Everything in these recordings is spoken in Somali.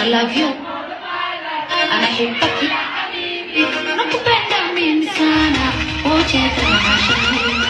I love you anahibaki nakupenda mimi sana wote tunashirikiana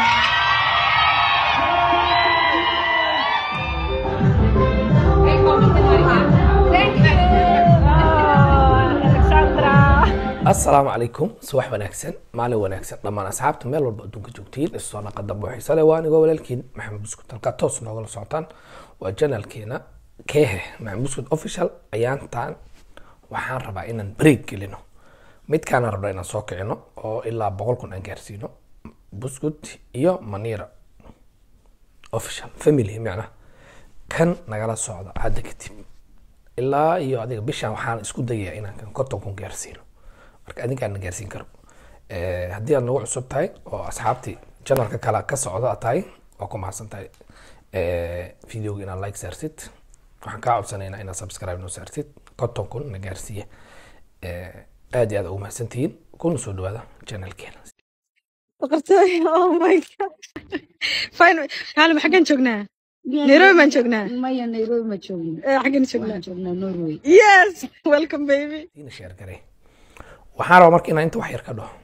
asalaamu calaykum subax wanaagsan maalin wanaagsan dhammaan asxaabta meel walba adduunka joogtiin isoo naqa dambe xiise leh waa anigoo walaalkiin maxamed buskut halkaa toos noogala socotaan waa janalkeena keehe maxamed buskut official ayaantaan waxaan rabaa inaan break gelino midkaana rabna inaan soo kicino oo ilaa boqol kun aan gaarsiino buskut iyo manira official family macnaha kan nagala socda hadda kadib ilaa iyo adiga bishaan waxaan isku dayayaa inaan kan konton kun gaarsiino marka adinkaan na gaarsiin karo Eh, haddii aad nagu cusub tahay oo asxaabtii janalka kale ka socda aad tahay waa ku mahadsan tahay Eh, videoga inaad like saartid waxaan kaa codsanaynaa inaad subscribe noo saartid konton kun na gaarsiiya Eh, aad iyo aad ugu mahadsantihiin kuna soo dhawaada janalkeena boqortooy oh my god fine kaalim xaggan joognaa nairobi baan joognaa maya nairobi ma joogno Eh, xaggan joognaa waxaan joognaa norway yes welcome baby ina sheer garee waxaan rabaa marka inaan inta wax yar ka dhaho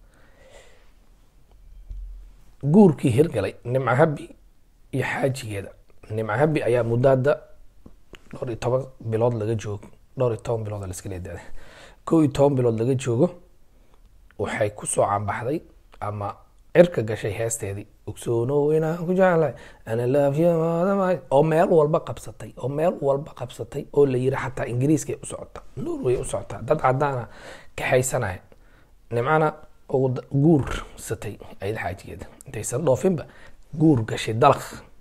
guurkii hirgalay nimco habi iyo xaajigeeda nimco habi ayaa muddaada dhowr iyo toban bilood laga joogo dhowr iyo toban bilood laska leedaada kow iyo toban bilood laga joogo waxay kusoo caanbaxday ama cirka gashay heesteedii ogsoonow inaan ku jeclahay ana love you more than my-" oo meel walba qabsatay oo meel walba qabsatay oo la yiri xataa ingiriiskay u socota norway u socotaa dad cadaana kaxaysanaya nimcana ugu da- guursatay ayada xaajigeeda intaysan dhoofinba guur gashay dalaq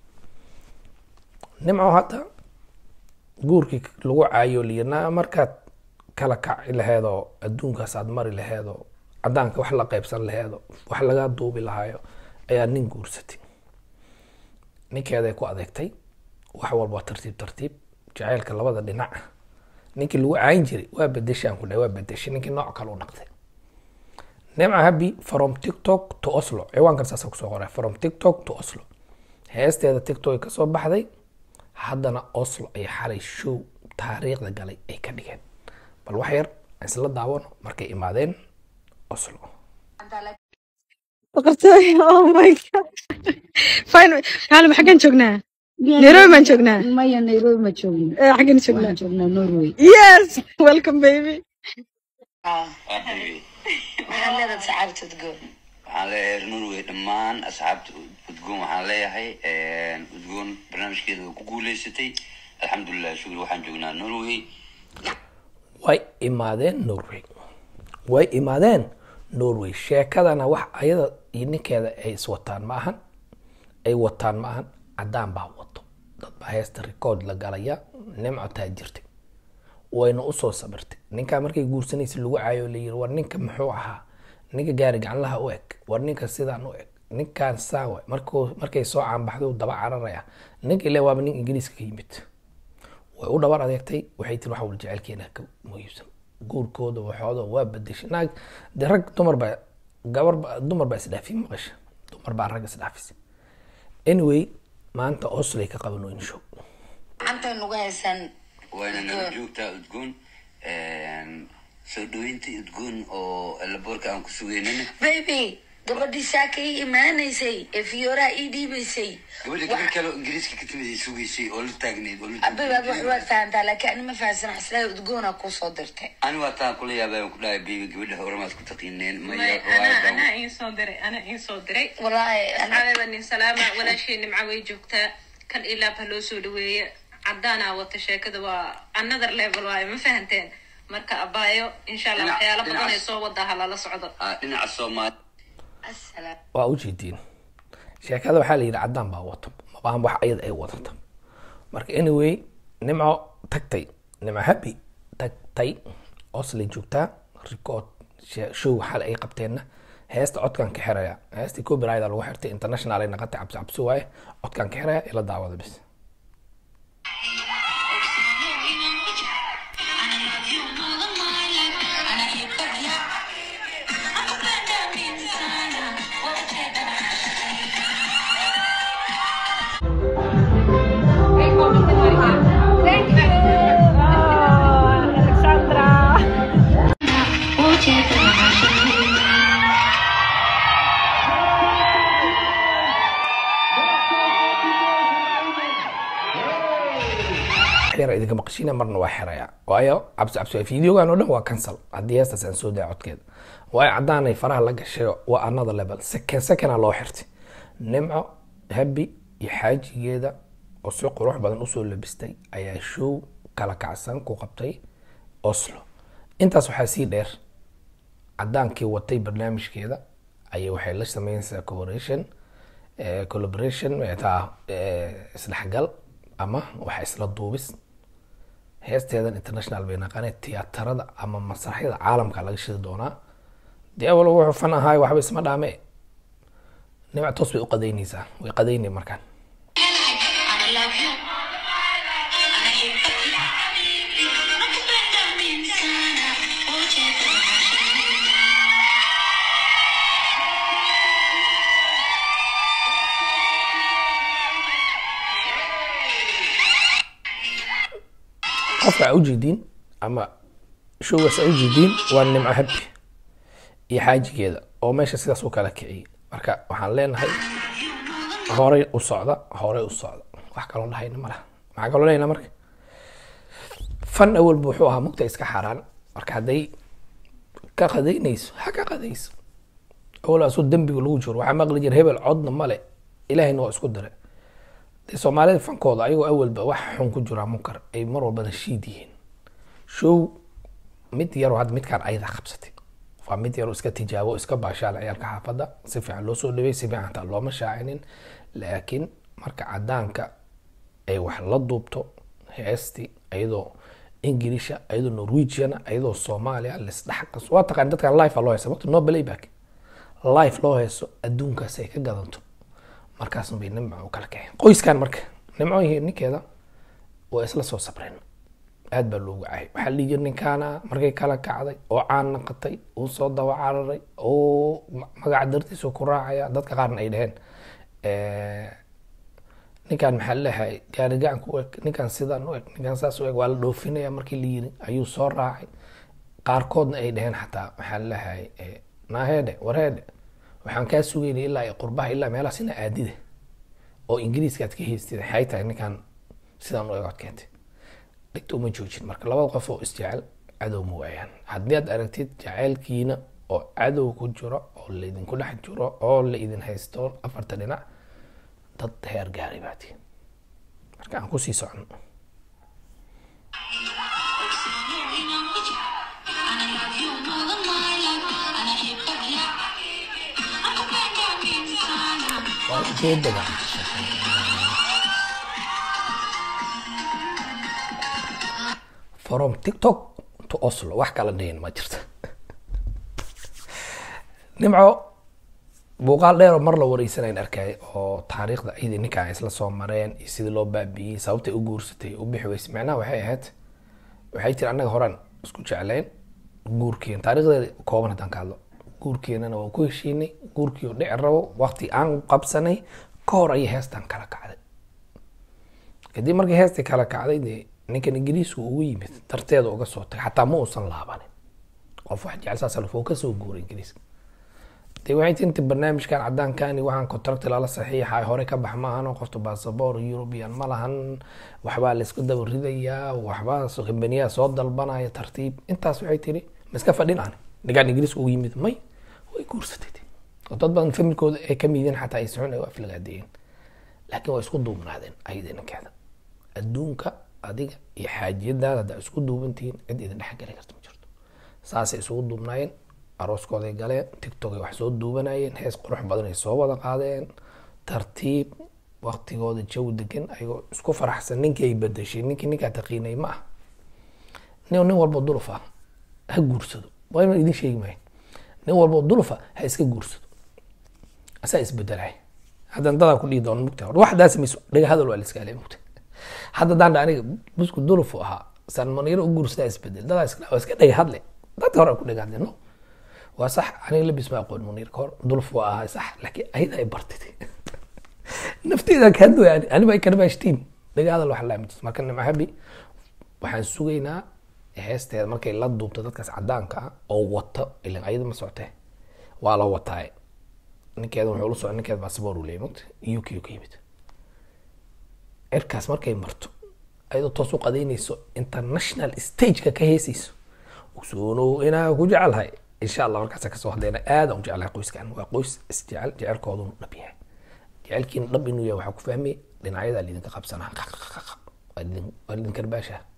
nimco hadda guurkii lagu caayo liyirnaa markaad kala kaci laheedoo adduunkaas aad mari laheedoo cadaanka wax la qaybsan laheedoo wax laga duubi lahaayo ayaa nin guursatay ninkeeday ku adeegtay wax walba waa tartiib tartiib jacaylka labada dhinac ninkii lagu caayin jiray waa bedeshaan ku dhahay waa bedeshay ninkii nooc kale u dhaqday nimca habi from tiktok to oslo ciwaankan saasa kusoo qoray from tiktok to oslo heesteeda tiktok ay kasoo baxday haddana oslo ay xalay show taariikhda galay ay ka dhigeen bal wax yar aan isla daawano markay imaadeen oslo boqortooy oh my god fine kaalim xaggan joognaa nairobi baan joognaa maya nairobi ma joogno Eh, xaggan joognaa waxaan joognaa norway yes welcome baby maxaad leedahay saxaabta udgoon waxaan leeyahay norway dhammaan asxaabta udgoon waxaan leeyahay udgoon barnaamijkeeda way ku guuleysatay alxamdulilah shukri waxaan joognaa norway way imaadeen norway way imaadeen norway sheekadana wax ayada iyo ninkeeda ay iswataan ma ahan ay wataan ma ahan cadaan baa wato dad baa heesta record la galaya nimco taajirtay wayna usoo sabirtay ninkaa markay guursanaysa lagu caayo la yiri war ninka muxuu ahaa ninka gaari gacanlaha u eg war ninka sidaan u eg ninkaan saawa markuu markay soo caanbaxday uu daba cararaya ninka ile waaba nin ingiriiska ka yimid way u dhabar adeegtay waxay tiri waxa wal jecelkeena ka muhiimsan guurkooda waxooda waa bedeshay naag de rag dumar baa gabar ba dumar baa isdhaafiyay maqasha dumar baa rag isdhaafisay anyway maanta oslay ka qaban weyne show gacantay nugu haysaan wayna nala joogtaa udgoon soo dhaweynta udgoon oo laboorka aan ku sugeynana baby gabadhii saaka ii imaanaysay ee fiyooraha ii dhiibaysay gabadha gabar kale oo ingiriiska ka timid ay sugeysay oo la taagneyd oo la abibaad wax waad fahantaa laakiin ani ma fahansan xaslaa udgoona kuu soo dirtay ani waa taan kula yaabay aan ku dhahay baby gabadha horemaad ku taqiineen maya May- anaa riwaayadan anaa iin soo diray anaa iin soo diray walaahi ana- asxaabeba nin salaama walaashii nimca way joogtaa kan ilaab ha loo soo dhaweeya cadaanaa wata sheekada waa another level waayo ma fahanteen marka abaayo insha allah Dhinac- waxyaala badan ay dhinacaas. soo wadaa ha lala socdo Ah, dhinaca soomaali asalaam waa ujeediin sheekada waxaa la yidhi cadaan baa wato mabaan wax ayada ay wadata marka anyway nimco tagtay nimco happy tagtay oslay joogtaa record she- show xal ay qabteenna heesta codkan ka xiraya heestii copyright lagu xirtay international ay naqatay cabsi cabsi waaye codkan ka xiraya ila daawada bis yar idinka maqashina marna waa xiraya waayo cabsi cabsi videogan oo dhan waa cancel haddii heestaas aan soo daya codkeeda waayo caddaanay faraha la gashay waa another level second second loo xirtay nimco habi iyo xaajigeeda oo si qurux badan usoo labistay ayaa show kala kacsan ku qabtay oslo intaas waxaa sii dheer cadaankii watay barnaamijkeeda ayay waxay la sameynaysaa collaboration eh, collaboration taa isdhexgal ama waxa isla duubis heesteedan international bay naqaanee tiyaatarada ama masraxyada caalamka laga shidi doonaa dee awal wuxuu fan ahaay waxba isma dhaame nimca toos bay u qadaynaysaa way qadaynay markaan I love you. Anahibaki. Nakupenda mimi sana. Ucheza maishani. qofka aa ujeediin ama showgaas aa ujeediin waa nimco habi iyo xaajigeeda oo meesha sidaas u kala kiciyay marka waxaan leenahay horey u socda horey u socda wax kaloo dhahayna malaha maxaa kaloo leynaa marka fan awalba wuxuu ahaa mugta iska xaaraan marka hadday ka qadaynayso ha ka qadayso awal asoo dembiga lagu jiro waxaa maqli jira hebel codna male ilaahayna waa isku dire dee soomaalida fankooda ayagoo awalba wax xun ku jiraa munkar ay mar walbana shiid yihiin show mid yaroo hadda midkaan ayada qabsatay waa mid yaroo iska tijaabo iska baashaala ciyaalka xaafadda si fiican loo soo dhawey si fiican hataa looma shaacinin laakiin marka cadaanka ay wax la duubto heesti ayadoo ingiliisha ayadoo norwegiana ayadoo soomaaliya lisdhex waa taqaan dadkan life loo heesa waqti no playback life loo heeso adduunkaas ay ka gadanto markaas bay nimco u kala kaceen qoyskan marka nimco iyo ninkeeda waa isla soo sabreen aad baa loogu caayay waxaa la dhihi jira ninkaana markay kala kacday oo caan naqatay uu soo daba cararay oo ma- magaca dartiisu ku raacaya dadka qaarna ay dhaheen eh, ninkaan maxaa laleeyahay gaari gacanka u eg ninkaan sidaan u eg ninkaan saas u eg waa la dhoofinaya markii la yiri ayuu soo raacay qaarkoodna ay dhaheen xataa maxaa laleeyahay eh, naaheedhe warheedhe waxaan kaa sugaynay ilaa iyo qurbaha ilaa meelahaas ina aadide oo ingiriiska aad ka haystid waxay tahay ninkaan sidaan u eg ood keentay dhigta uma joojin marka labada qof oo isjecel cadow ma waayaan haddii aad aragtid jaceylkiina oo cadow ku jiro oo laydinku dhex jiro oo la idin haysto afarta dhinac dad heer gaaray baa tihin marka aan kusii socono waa ujeedada from tiktok to oslo wax kala dhihin ma jirto nimco muuqaal dheer oo mar la wareysanayn arkay oo taariikhda ciidii ninka ay isla soo mareen iyo sidii loo baabi'iyey sababtay u guursatay u bixi weysay macnaha waxay ahayd waxay tiri annaga horaan isku jecleen guurkeen taariikhdeeda kooban haddaan ka hadlo guurkeenana waan ku heshiinay guurkii oo dhici rabo waqti aan qabsanay ka hor ayay heestan kala kacday kadib markii heestii kala kacday dee ninkan ingiriisku ugu yimid darteeda uga soo tagay xataa ma uusan laabanin qof wax jecel saas alfoo kasoo guuray ingiriiska dee waxay tinta barnaamijkan cadaankan iyo waxaan contract lala saxiixay hore ka bax maahan oo qofta basaboor european ma lahan waxbaa laisku daba ridayaa waxbaa kambaniyaa soo dalbanaya tartiib intaas waxay tiri ma iska fadhin aan ninkaan ingiriiska ugu yimid may way guursatay dee. oo dad badan familkooda ay ka mideen xataa ay socon ay waa aflagaadeeyeen laakiin waa isku duubnaadeen ayada ninkeeda adduunka adiga iyo xaajiyadaada haddaa isku duubantihiin cid idin dhex gali karta ma jirto saasay isugu duubnaayeen arooskooday galeen tiktok ay wax soo duubanayeen hees qurux badan ay soo wada qaadeen tartiib waqtigooda jawi degan ayagoo isku faraxsan ninkii ay bedeshay ninkii ninkaa taqiinay ma ah nin nin walbo duluf ah ha guursado waa inaan idin sheegi maayo nin walbo duluf ah ha iska guursado asaa isbedelay haddan dadaa ku dhihi doona mugta waxdaas mayso dhaga hadal waa la iska alay mugta hadda daan dha aniga busku dulufu ahaa sanmaniro u guursadaa isbedel dadaa iska waa iska dhaga hadle dadka hore ku dhaga hadle no waa sax aniga labis ma aqoon munir ka hor duluf waa ahaa sax laakiin ayada ay bartid nafteeda ka hadlay ani aniba ay karbaashtiin dhaga hadal wax laa majis marka nimca habi waxaan sugaynaa heesteeda markay la duubto dadkaas cadaanka ah oo wata ilan ayada ma socotee waa la wataaye ninkeeda wuxuu la socda ninkeeda basaboor uu leeyay mugta uk ka yimid cirkaas markay marto ayadoo toos u qadaynayso international stageka ka heesayso ogsoonow inaa ku jecelahay insha allah markaasa kasoo hadlayna aad aan u jeclahay qoyskan waa qoys isjecel jecelkoodun dhab yahay jecelkiina dhab inuu yahay waxaa ku fahmay dhinacyadaa lidinka qabsanaa waa lidin- waa lidin karbaasha